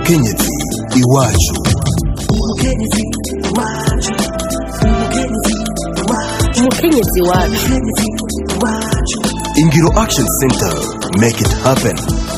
umukenyezi iwacu umukenyezi wacu ingiro action center make it happen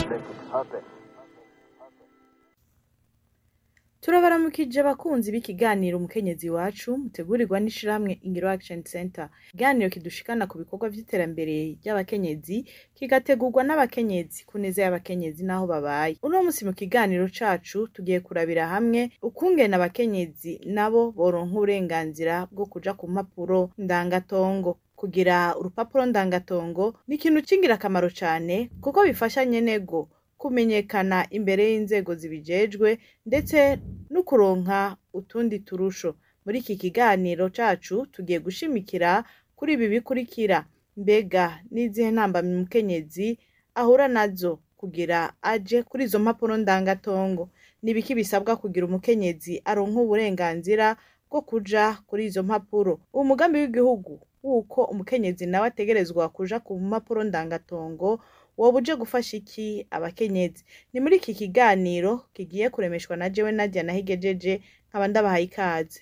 turabaramukije abakunzi b'ikiganiro umukenyezi wacu mutegurirwa n'ishirahamwe ingiro action center ikiganiro kidushikana ku bikorwa vy'iterambere ry'abakenyezi kigategurwa n'abakenyezi ku neza y'abakenyezi n'aho babaye uno musi mu kiganiro cacu tugiye kurabira hamwe ukungene abakenyezi nabo boronka uburenganzira bwo kuja ku mpapuro ndangatongo kugira urupapuro ndangatongo ni ikintu c'ingirakamaro cane kuko bifasha nyenego kumenyekana imbere y'inzego zibijejwe ndetse no kuronka utundi turusho muri iki kiganiro cacu tugiye gushimikira kuri ibi bikurikira mbega n'izihe ntambamyi umukenyezi ahura nazo kugira aje kuri izo mpapuro ndangatongo nibiki bisabwa kugira umukenyezi aronka uburenganzira bwo kuja kuri izo mpapuro uwo mugambi w'igihugu wuko umukenyezi nawe ategerezwa kuja ku mpapuro ndangatongo woba uje gufasha iki abakenyezi ni muri iki kiganiro kigiye kuremeshwa na jewe nadia nahigejeje nkaba ndabahaye ikaze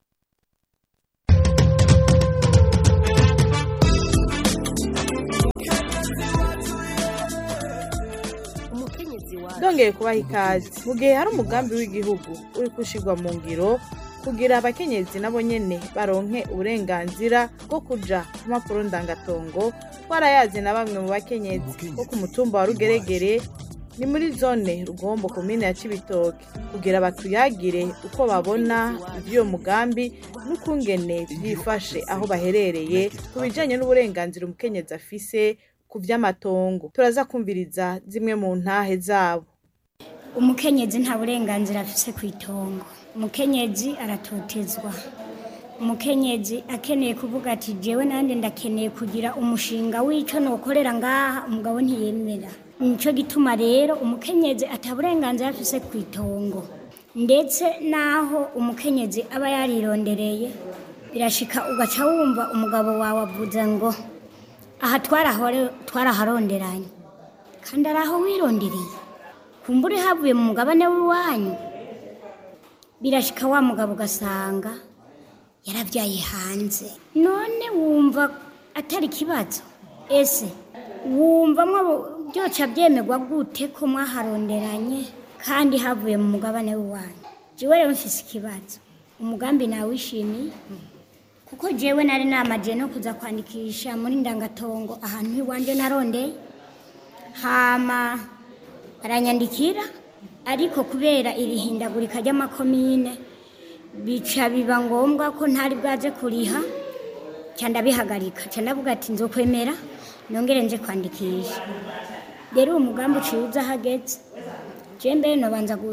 umukenyezi wacu ndongeye kubaha ikaze mu gihe hari umugambi w'igihugu uri gushirwa mu ngiro kugira abakenyezi nabo nyene baronke uburenganzira bwo kuja ku mpapuro ndangatongo twarayazi na bamwe mu bakenyezi bo ku mutumba wa rugeregere ni muri zone rugombo komine ya cibitoke kugira batuyagire uko babona ivy'uyo mugambi n'ukungene vyifashe aho baherereye ku bijanye n'uburenganzira umukenyezi afise ku vy'amatongo turaza kumviriza zimwe mu ntahe zabo umukenyezi nta burenganzira afise ku itongo umukenyezi aratotezwa umukenyezi akeneye kuvuga ati jewe nande ndakeneye kugira umushinga w'ico nokorera ngaha umugabo ntiyemera nico gituma rero umukenyezi ata burenganzira afise ku itongo ndetse naho umukenyezi aba yarirondereye birashika ugaca wumva umugabo wawe avuze ngo aha twarahore- twaraharonderanye kandi ari aho wirondereye kumbura havuye mu mugabane w'iwanyu birashika wa mugabo ugasanga yarabyaye hanze none wumva atari ikibazo ese wumva mwo byoca byemerwa gute ko mwaharonderanye kandi havuye mu mugabane w'iwanyu jewe rero mfise ikibazo umugambi nawishimiye kuko jewe nari namaje no kuza kwandikisha muri ndangatongo ahantu iwanje narondeye hama baranyandikira ariko kubera iri hindagurika ry'amakomine bica biba ngombwa ko ntari bwaje kuriha ca ndabihagarika ca ndavuga ati nzokwemera nongere nje kwandikisha rero uwo mugambi uciye uza hageze je mbere nobanza gu-